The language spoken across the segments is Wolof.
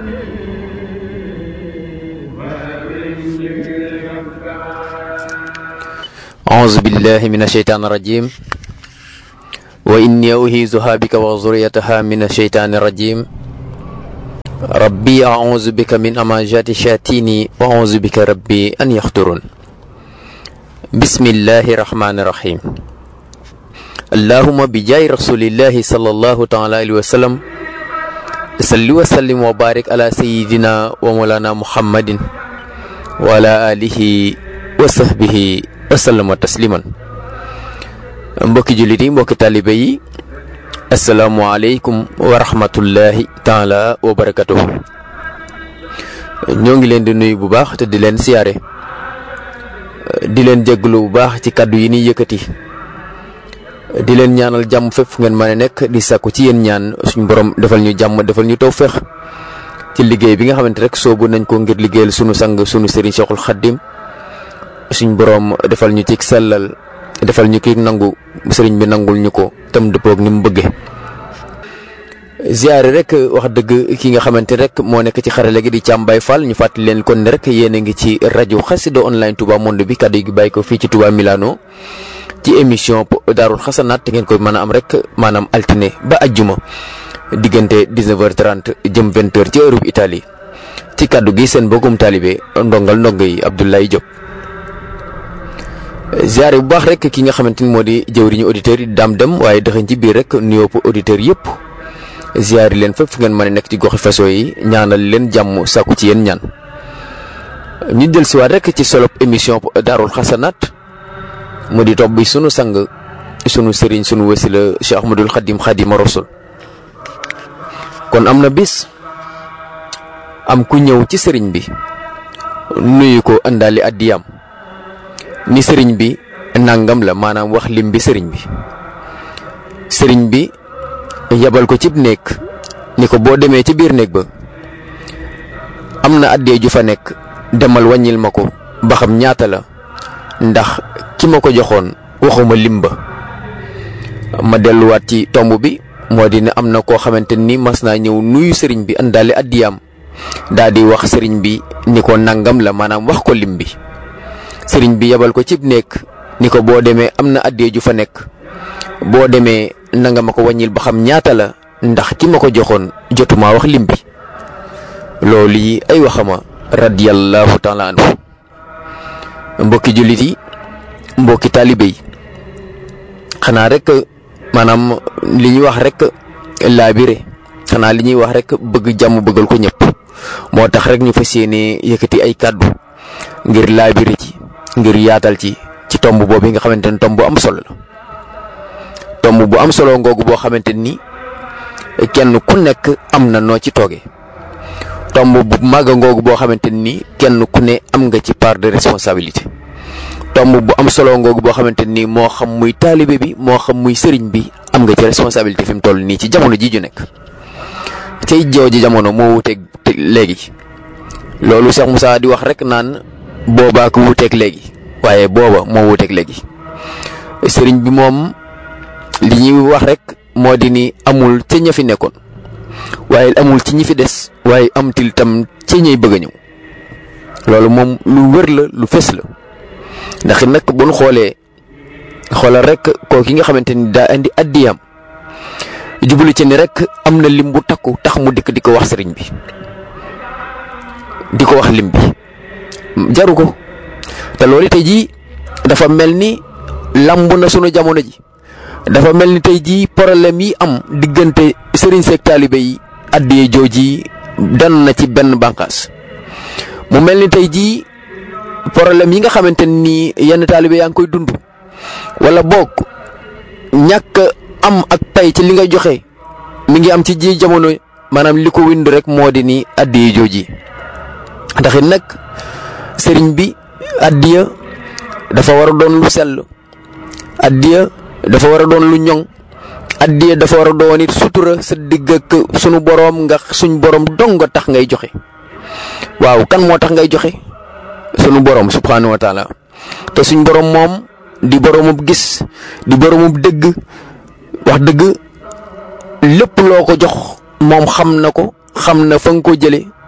أعوذ بالله من الشيطان الرجيم وإني أهيزها بك وذريتها من الشيطان الرجيم ربي أعوذ بك من أماجات الشياطين وأعوذ بك ربي أن يحضرون بسم الله الرحمن الرحيم اللهم بجاي رسول الله صلى الله تعالى عليه وسلم صل وسلم وبارك على سيدنا ومولانا محمد وعلى آله وصحبه wasallama tasliman mbokki jullit yi mbokki taalibe yi asalaamualeykum wa rahmatullahi taala wa barakatuhu ñoo ngi leen di nuyu bu baax te di leen siyaare di leen jégalu bu baax ci kàddu yi ni yëkkati di leen ñaanal jàmm fépp fu ngeen mën a nekk di sàkku ci yéen ñaan suñu borom defal ñu jàmm defal ñu tawféex ci liggéey bi nga xamante rek soobu nañ ko ngir liggéeyal sunu sang sunu sëriñ Cheikhul Khadim suñ boroom defal ñu ci sellal defal ñu ki nangu sëriñ bi nangul ñu ko tam dëppoog ni mu bëgge ziare rek wax dëgg ki nga xamante rek moo nekk ci xarale gi di Thiam Baye Fall ñu fàttali leen kon ne rek yéen a ngi ci rajo Xassida online Touba Monde bi kàddu gi bàyyi ko fii ci Touba Milano ci émission Daarul Xasanaat te ngeen koy mën a am rek maanaam altine ba ajjuma diggante 19h30 jëm 20h ci heure bu Italie ci kàddu gi seen bokkum taalibe ndongal ndongo yi Abdoulaye Diop. ziare bu baax rek ki nga xamante ni moo di jëwriñu auditeurs yi daam dem waaye dëxañ ci biir rek nuyoo auditeurs yëpp ziare leen fépp fu ngeen mën a nekk ci goxi faso yi ñaanal leen jàmm sàkku ci yéen ñaan. ñu jël siwaat rek ci solo émission daarul xasanaat mu di topp bi sunu sang sunu sëriñ sunu wasila Cheikh Ahmadul Xadim Xadima Rasul kon am na bis am ku ñëw ci sëriñ bi nuyu ko àndaali addiyam ni sëriñ bi nangam la maanaam wax lim bi sëriñ bi sëriñ bi yabal ko cib néeg ni ko boo demee ci biir néeg ba am na addee ju fa nekk demal wàññil ma ko ba xam ñaata la ndax ki ma ko joxoon waxuma lim ba ma delluwaat ci tomb bi moo di ne am na koo xamante ni mas naa ñëw nuyu sëriñ bi àndaale addiyaam daa di wax sëriñ bi ni ko nangam la maanaam wax ko lim bi sëriñ bi yebal ko cib nekk ni ko boo demee am na addee ju fa nekk boo demee nanga ma ko wàññil ba xam ñaata la ndax ki ma ko joxoon jotumaa wax lim bi loolu yi ay waxama radiyallahu taala anhu mbokki jullit yi mbokki taalibe yi xanaa rek maanaam li ñuy wax rek laabire xanaa li ñuy wax rek bëgg jàmm bëggal ko ñëpp moo tax rek ñu fas yéene yëkkati ay kàddu ngir laabire ci ngir yaatal ci ci tomb boobu nga xamante ni tomb bu am solo la tomb bu am solo ngoogu boo xamante ni kenn ku nekk am na noo ci tooge tomb bu màgg ngoogu boo xamante ni kenn ku ne am nga ci part de responsabilité tomb bu am solo ngoogu boo xamante ni moo xam muy taalibe bi moo xam muy sëriñ bi am nga ci responsabilité fi mu toll nii ci jamono ji ju nekk cay jooju jamono moo wuteeg léegi loolu Cheikh Moussa di wax rek naan. boobaa ko wuuteeg léegi waaye booba moo wuuteeg léegi sëriñ bi moom li ñuy wax rek moo di ni amul ca ña fi nekkoon waaye amul ci ñi fi des waaye amtil tam ca ñay bëgg a ñëw loolu moom lu wër la lu fes la ndax nag bu ñu xoolee xoolal rek koo ki nga xamante ni daa indi addiyam jublu ci ni rek am na lim bu takku tax mu dikk di ko wax sëriñ bi di ko wax lim bi. jaru ko te loolu tey jii dafa mel ni lamb na sunu jamono ji dafa mel ni tey jii problème yi am diggante sëriñ seeg taalibe yi addiyee jooji dan na ci benn bànqaas mu mel ni tey jii problème yi nga xamante ni yenn taalibe yaa ngi koy dund wala boog ñàkk am ak pay ci li nga joxe mi ngi am ci ji jamono maanaam li ko wind rek moo di ni addiyee jooji ndax it nag sëriñ bi addiya dafa war a doon lu sell addiya dafa war a doon lu ñoŋ addiya dafa war a doon it sutura sa digg ak sunu boroom nga suñ boroom dong nga tax ngay joxe waaw kan moo tax ngay joxe sunu boroom subxanahu wa taala te suñ boroom moom di boroomub gis di boroomub dëgg wax dëgg lépp loo ko jox moom xam na ko xam na fa nga ko jële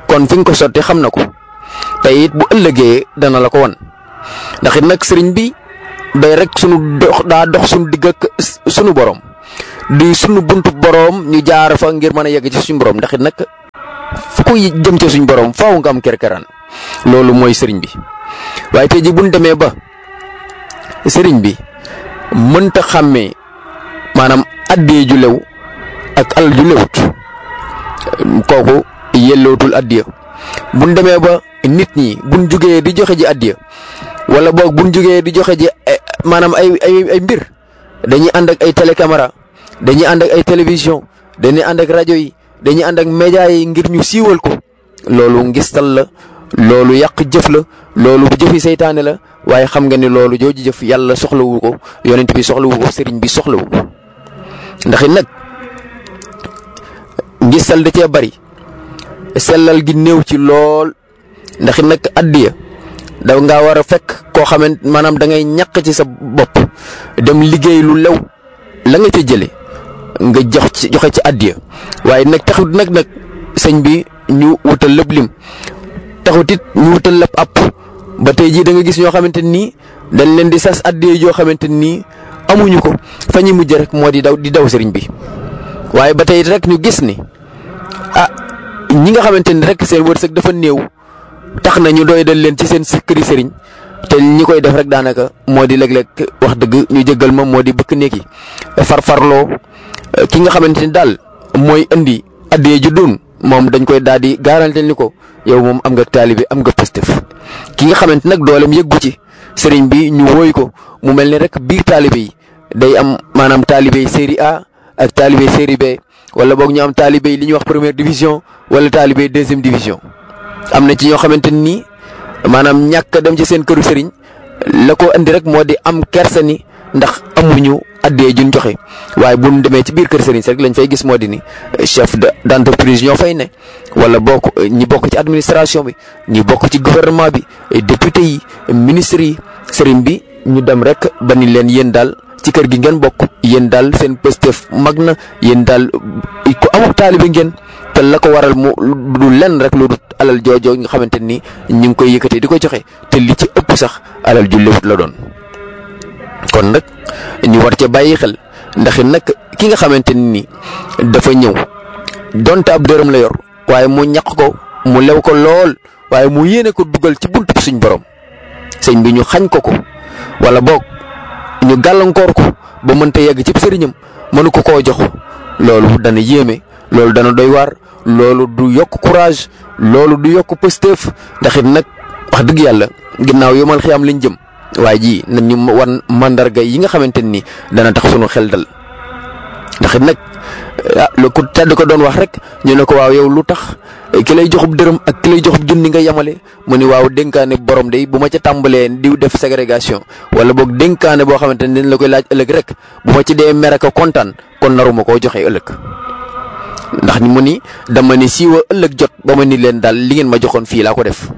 kon fi nga ko sotti xam na ko te it bu ëllëgee dana la ko wan ndax it nag sëriñ bi day rek sunu dox daa dox sunu digg ak sunu borom di sunu buntu borom ñu jaar fa ngir mën a yegg ci suñu borom ndax it nag fu ko jëm ci suñu borom faaw nga am kerkeraan loolu mooy sëriñ bi waaye tey ji bu ñu demee ba sëriñ bi mënta xàmmee maanaam addee ju lew ak alal ju lewut kooku yellootul addiya buñ demee ba nit ñi buñ jugee di joxe ji addiya wala boog buñ jugee di joxe ji maanaam ay ay ay mbir dañuy ànd ak ay télécaméra dañuy ànd ak ay télévision dañuy ànd ak rajo yi dañuy ànd ak média yi ngir ñu siiwal ko loolu ngistal la loolu yàq jëf la loolu jëfi seytaane la waaye xam nga ni loolu jooju jëf yàlla soxlawu ko yonent bi soxlawu ko sëriñ bi soxlawu ko ndax it nag ngistal da cee bari sellal gi néew ci lool ndax it nag addiya da ngaa war a fekk koo xamante maanaam da ngay ñàq ci sa bopp dem liggéey lu lew la nga ca jële nga jox ci joxe ci addiya waaye nag taxut nag nag sëñ bi ñu wutal lépp lim taxut it ñu wutal lépp app ba tey jii da nga gis ñoo xamante nii dañ leen di sas addiya joo xamante nii amuñu ko fa ñu mujj rek moo di daw di daw sëriñ bi waaye ba tey rek ñu gis ni ah ñi nga xamante ni rek seen wërsëg dafa néew tax na ñu doy dal leen ci seen këri sëriñ te ñi koy def rek daanaka moo di léeg-léeg wax dëgg ñu jëggal ma moo di bëkk néeg yi farfarloo ki nga xamante ni daal mooy indi addee ju dun moom dañ koy daal di garantel ni ko yow moom am nga taalibe am nga pëstëf ki nga xamante nag dooleem yëggu ci sëriñ bi ñu wooy ko mu mel ni rek biir taalibe yi day am maanaam taalibe série A ak taalibe série B wala boog ñu am taalibe li ñuy wax première division wala taalibe deuxième division am na ci ñoo xamante ni maanaam ñàkk dem ci seen këru sëriñ la ko indi rek moo di am kersa ni ndax amuñu addee juñ joxe waaye bu ñu demee ci biir kër sëriñ si rek lañ fay gis moo di ni chef d' entreprise ñoo fay ne wala bokk ñi bokk ci administration bi ñi bokk ci gouvernement bi député yi ministres yi sëriñ bi ñu dem rek ba ni leen yéen daal ci kër gi ngeen bokk yéen daal seen pëstef mag na yéen daal ku amul taalibe ngeen te la ko waral mu du lenn rek lu dul alal joojoo nga xamante ni ñu ngi koy yëkkatee di ko joxe te li ci ëpp sax alal ju lewut la doon. kon nag ñu war ca bàyyi xel ndax nag ki nga xamante ni dafa ñëw donte ab dërëm la yor waaye mu ñaq ko mu lew ko lool waaye mu yéene ko dugal ci buntu suñ borom sëñ bi ñu xañ ko ko wala boog. ñu gàllankoor ko ba mënta yegg ci sëriñam mënu ko koo jox loolu dana yéeme loolu dana doy waar loolu du yokk courage loolu du yokk pësteef ndax it nag wax dëgg yàlla ginnaaw yomal xiyaam lañ jëm waaye ji nañ ñu wan mandarga yi nga xamante ni dana tax sunu xel dal ndax it nag ah lu ko tedd ko doon wax rek ñu ne ko waaw yow lu tax ki lay joxub dërëm ak ki lay joxub junni nga yemale mu ni waaw dénkaane borom day bu ma ca tàmbalee di def ségrégation wala boog dénkaane boo xamante ni dañ la koy laaj ëllëg rek bu ma ci dee mer ak kontaan kon naruma koo joxe ëllëg ndax mu ni dama ni siiwa ëllëg jot ba ma ni leen daal li ngeen ma joxoon fii laa ko def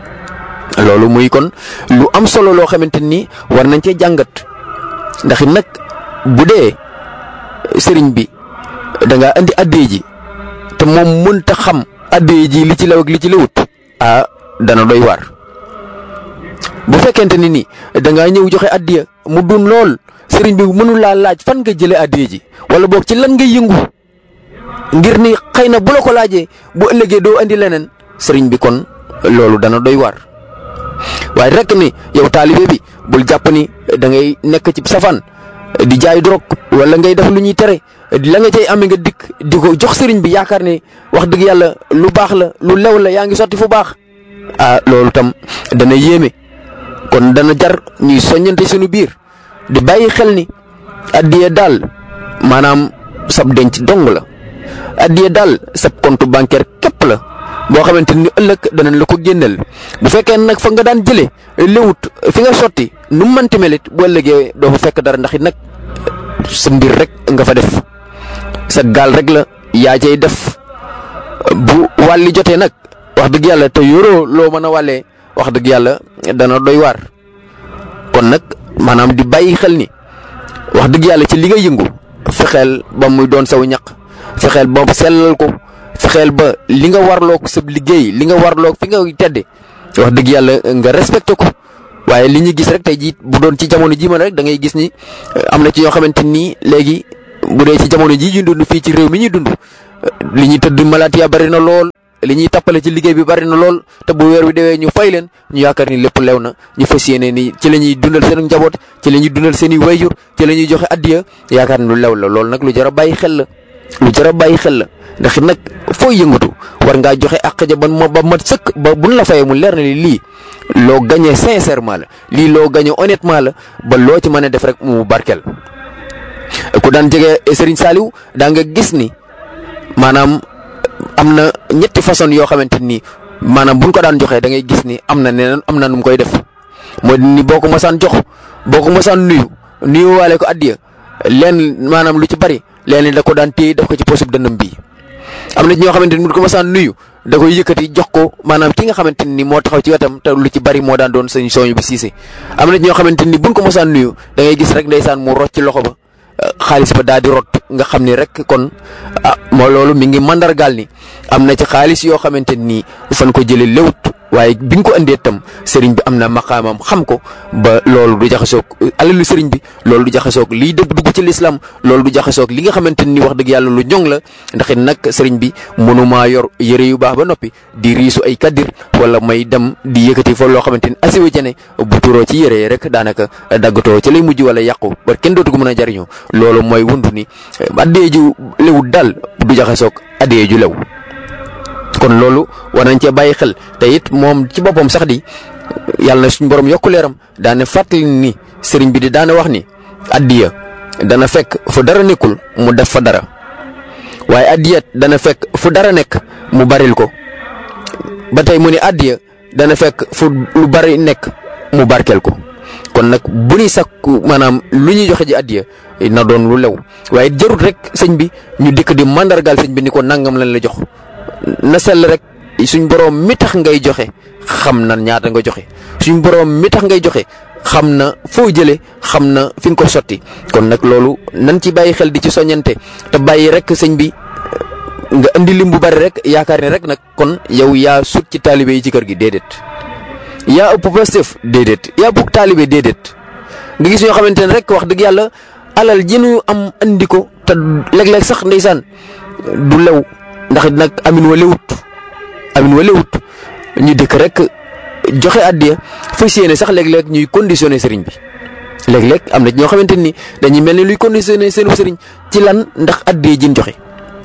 loolu muy kon lu am solo loo xamante ni war nañ cee jàngat ndax nag bu dee sëriñ bi da ngaa indi addee ji te moom mënta xam addee ji li ci law ak li ci lawut ah dana doy waar bu fekkente ni ni da ngaa ñëw joxe addiya mu dun lool sëriñ bi mënul laa laaj fan nga jëlee addee ji wala boog ci lan nga yëngu ngir ni xëy na bu la ko laajee bu ëllëgee doo andi leneen sëriñ bi kon loolu dana doy waar waaye rek ni yow taalibe bi bul jàpp ni da ngay nekk ci safaan di jaay drogue wala ngay def lu ñuy tere la nga cay amee nga dikk di ko jox sëriñ bi yaakaar ne wax dëgg yàlla lu baax la lu lew la yaa ngi sotti fu baax ah loolu tam dana yéeme kon dana jar ñuy soññante suñu biir di bàyyi xel ni addiye daal maanaam sab denc dong la addiye daal sab compte bancaire képp la boo xamante ni ëllëg danañ la ko génneel bu fekkee nag fa nga daan jëlee léwut fi nga sotti nu mu mënti melit bu ëllëgee doo fa fekk dara ndax it nag sa mbir rek nga fa def sa gaal rek la yaa cay def bu wàlli jotee nag wax dëgg yàlla te yoroo loo mën a wàllee wax dëgg yàlla dana doy waar kon nag maanaam di bàyyi xel ni wax dëgg yàlla ci li nga yëngu fexeel ba muy doon saw ñaq fexeel ba sellal ko fexeel ba li nga warloog sa liggéey li nga warloog fi nga tedde wax dëgg yàlla nga respecté ko waaye li ñu gis rek tey jii bu doon ci jamono ji man rek da ngay gis ni am na ci ñoo xamante nii léegi bu dee ci jamono ji ñu dund fii ci réew mi ñuy dund li ñuy tëdd malaat ya bari na lool li ñuy tappale ci liggéey bi bari na lool te bu weer wi dewee ñu fay leen ñu yaakaar ni lépp lew na ñu fas yéene ni ci la ñuy dundal seen njaboot ci la ñuy dundal seen i wayjur ci la ñuy joxe addiya yaakaar ni lu lew la loolu nag lu jar a bàyyi xel la lu jar a bàyyi xel la ndax nag foo yëngatu war ngaa joxe àq ja ban ma ba mat sëkk ba buñ la fayee mu leer na ni lii loo gagné sincèrement la lii loo gagné honnêtement la ba loo ci mën a def rek mu barkeel ku daan jege Serigne Saliou daa nga gis ni maanaam am na ñetti façon yoo xamante ni maanaam buñ ko daan joxee da ngay gis ni am na neneen am na nu mu koy def mooy ni boo ko mosaan jox boo ko mosaan nuyu nuyu waale ko addiya leen maanaam lu ci bari leen da ko daan téye def ko ci posub dënnam bii am na ci ñoo xamante ni buñ ko mosaan nuyu da koy yëkkati jox ko maanaam ki nga xamante ni moo taxaw ci wetam te lu ci bari moo daan doon sëñ sooñu bi siise am na ci ñoo xamante ni buñ ko mosaan nuyu da ngay gis rek ndeysaan mu rocc ci loxo ba xaalis ba daal di rot nga xam ni rek kon ah moo loolu mi ngi mandargaal ni am na ci xaalis yoo xamante ni fan ko jëlee lewut waaye bi nga ko indee tam sëriñ bi am na maqaamam xam ko ba loolu du jaxasoog alalu sëriñ bi loolu du jaxasoog liy dëgg dugg ci lislaam loolu du jaxasoog li nga xamante ni wax dëgg yàlla lu ñoŋ la ndax it nag sëriñ bi mënumaa yor yëre yu baax ba noppi di riisu ay kaddir wala may dem di yëkkati fa loo xamante ni asiwa jane bu turoo ci yëre yi rek daanaka daggatoo ci lay mujj wala yàqu ba kenn dootu ko mën a jariñoo loolu mooy wundu ni addee ju lewut daal du jaxasoog addee ju lew kon loolu war nañ cee bàyyi xel te it moom ci boppam sax di yàlla na suñ borom yokku leeram daane fàttali ni sëriñ bi di daane wax ni addiya dana fekk fu dara nekkul mu def fa dara waaye addiyat dana fekk fu dara nekk mu baril ko ba tey mu ni addiya dana fekk fu lu bari nekk mu barkeel ko kon nag bu ñuy sakku maanaam lu ñuy joxe ji addiya na doon lu lew waaye jarut rek sëñ bi ñu dikk di mandargaal sëñ bi ni ko nangam lañ la jox na sell rek suñ boroom mi tax ngay joxe xam na ñaata nga joxe suñ boroom mi tax ngay joxe xam na foo jëlee xam na fi nga ko sotti kon nag loolu nan ci bàyyi xel di ci soññante te bàyyi rek sëñ bi nga indi lim bu bari rek yaakaar ne rek nag kon yow yaa sut ci taalibe yi ci kër gi déedéet. yaa ëpp Pastef déedéet yaa ëpp taalibe déedéet nga gis ñoo xamante ne rek wax dëgg yàlla alal ji ñu am andi ko te léeg-léeg sax ndeysaan du lew. ndax nag amin wa lewut amin wa lewut ñu dëkk rek joxe addiya fas yéene sax léeg-léeg ñuy conditionné sëriñ bi léeg-léeg am na ñoo xamante ni dañuy mel ni luy conditionné seenu sëriñ ci lan ndax addiya jin joxe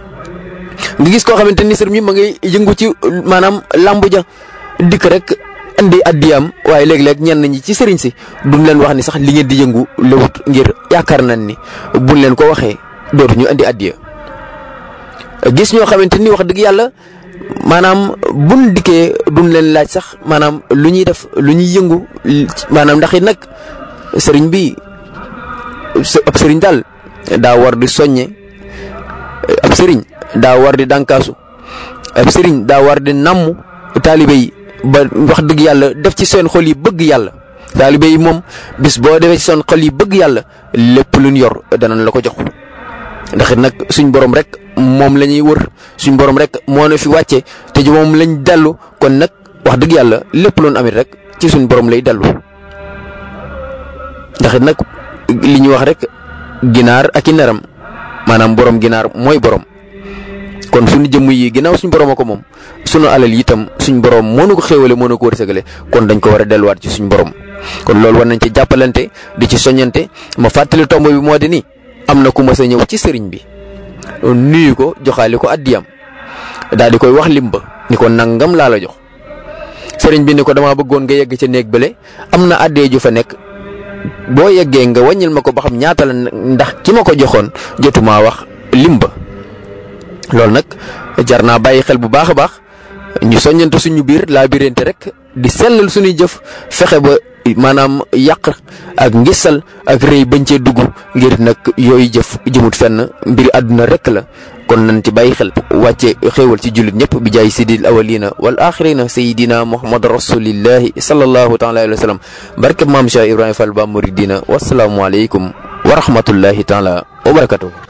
nga gis koo xamante ni sëriñ bi ma ngay yëngu ci maanaam làmbu ja dikk rek indi addiyaam waaye léeg-léeg ñenn ñi ci sëriñ si duñ leen wax ni sax li ngeen di yëngu lewut ngir yaakaar nañ ni buñ leen ko waxee dootu ñu indi addiya gis ñoo xamante ni wax dëgg yàlla maanaam buñ dikkee duñ leen laaj sax maanaam lu ñuy def lu ñuy yëngu maanaam ndax it nag sëriñ bi ab sëriñ daal daa war di soññe ab sëriñ daa war di dànkaasu ab sëriñ daa war di namm taalibe yi ba wax dëgg yàlla def ci seen xol yi bëgg yàlla taalibe yi moom bis boo defee ci seen xol yi bëgg yàlla lépp luñ yor danañ la ko jox ndax it nag suñ borom rek moom la ñuy wër suñ borom rek moo na fi wàcce te ji moom lañ dellu kon nag wax dëgg yàlla lépp loon amit rek ci suñ borom lay dellu ndax it nag li ñuy wax rek ginaar ak i neram maanaam borom ginaar mooy borom kon suñu jëmm yi ginnaaw suñ borom a ko moom suñu alal yi itam suñ borom moo nu ko xéewale moo nu ko wërsëgale kon dañ ko war a delluwaat ci suñ borom kon loolu war nañ ci jàppalante di ci soññante ma fàttali tomb bi moo di ni am na ku mas a ñëw ci sëriñ bi nuyu ko joxaale ko addiyam daal di koy wax lim ba ni ko nangam laa la jox sëriñ bi ni ko damaa bëggoon nga yegg ca néeg bële am na addee ju fa nekk boo yeggee nga wàññil ma ko ba xam ñaata la ndax ki ma ko joxoon jotumaa wax lim ba loolu nag jar naa bàyyi xel bu baax a baax ñu soññante suñu biir laa birante rek di sellal suñuy jëf fexe ba maanaam yàq ak ngisal ak rëy bañ cee dugg ngir nag yooyu jëf jëmut fenn mbiri àdduna rek la kon nañ ci bàyyi xel wàcce xéewal ci jullit ñëpp bi jaay sidil awalina wal axirina sayidina muhammad rasulillahi sallallahu taala alayhi wa sallam barke maam Cheikh Ibrahima Fall ba muridina wasalaamualeykum wa rahmatullahi taala wa barakatuh